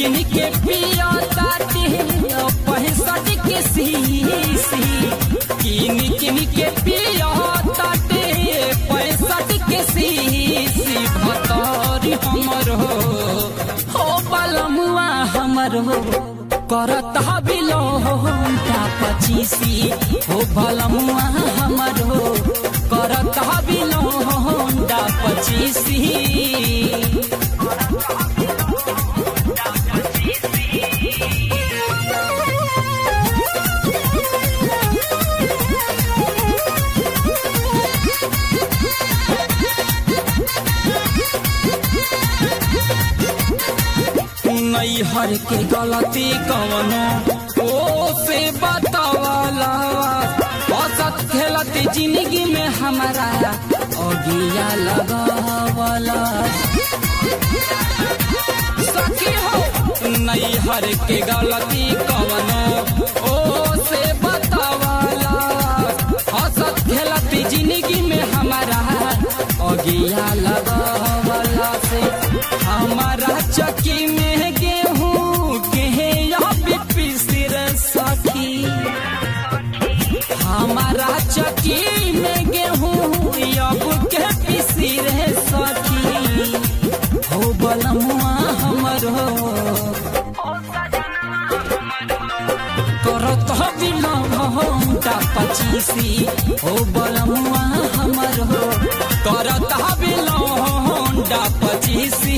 किन के पिया ताटे पैंसठ के सीसी किन किन के पिया ताटे पैंसठ के सीसी भतौरी हमर हो हो बलमुआ हमर हो करत बिलो होंडा पचीसी हो बलमुआ हमर हो करत बिलो होंडा पचीसी नैहर के गलती कवनो ओ से बतावला औसत खेलती जिंदगी में हमारा अगिया लगावला सखी हो नैहर के गलती कवनो ओ से बतावला औसत खेलती जिंदगी में हमारा अगिया लगावला से हमारा चकी में गेहूं के पिसिर सखी हमारा चकी में गेहूं अब के पिसिर सखी हो बलमुआ हमर हो करत बिलौटा पचीसी हो बलमुआ हमर हो करत बिलौटा पचीसी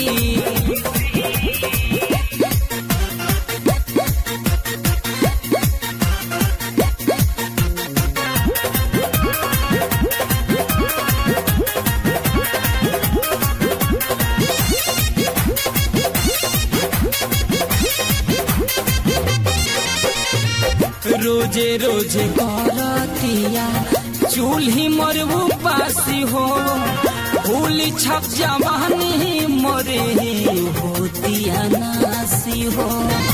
रोजे रोजे करतिया चूल्ही मरबू पासी हो फूल छप जवानी मरे होतिया नासी हो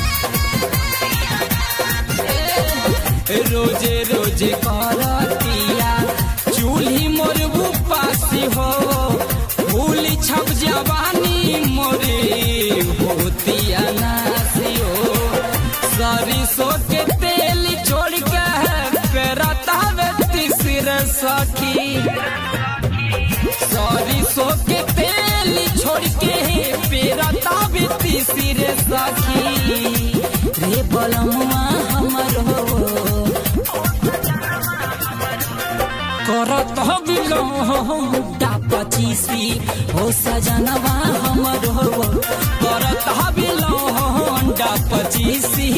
रोजे रोजे करतिया चूल्ही मरबू पासी हो फूल छप जवानी मरे होतिया नासी हो सरिसो के तेल छोड़ के पेरता तीसर सखी सरिसो के तेल छोड़ के पेरता तीसर सखी रे बलमुआ हमर हो करत बिलोटा पचीसी हो सजनवा हमर हो करत बिलोटा पचीसी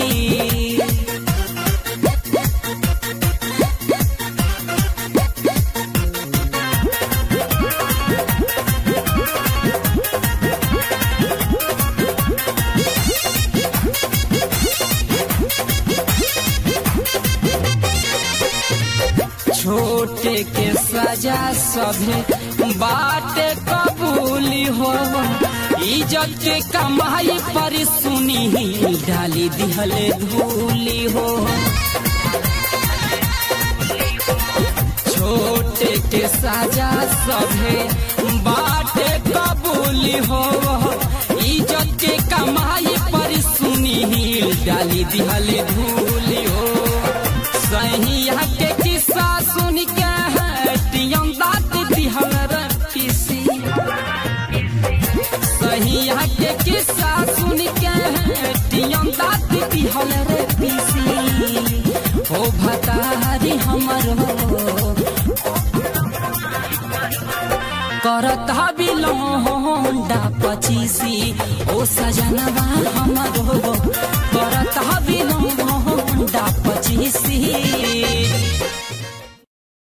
छोटे के सजा सभे बाटे कबूली हो इज्जत के कमाई पर सुनी डाली दिहले धूली हो छोटे के सजा सभे बाटे कबूली हो इज्जत के कमाई पर सुनी डाली दिहले धूली हो सहिया के किस्सा सुन के टियम दात दिहल पीसी सहिया के किस्सा सुन के टियम दात दिहल रे पीसी हो भतारी हमर हो करत बिलोंडा पचीसी ओ सजनवा हमर हो करत बिलोंडा पचीसी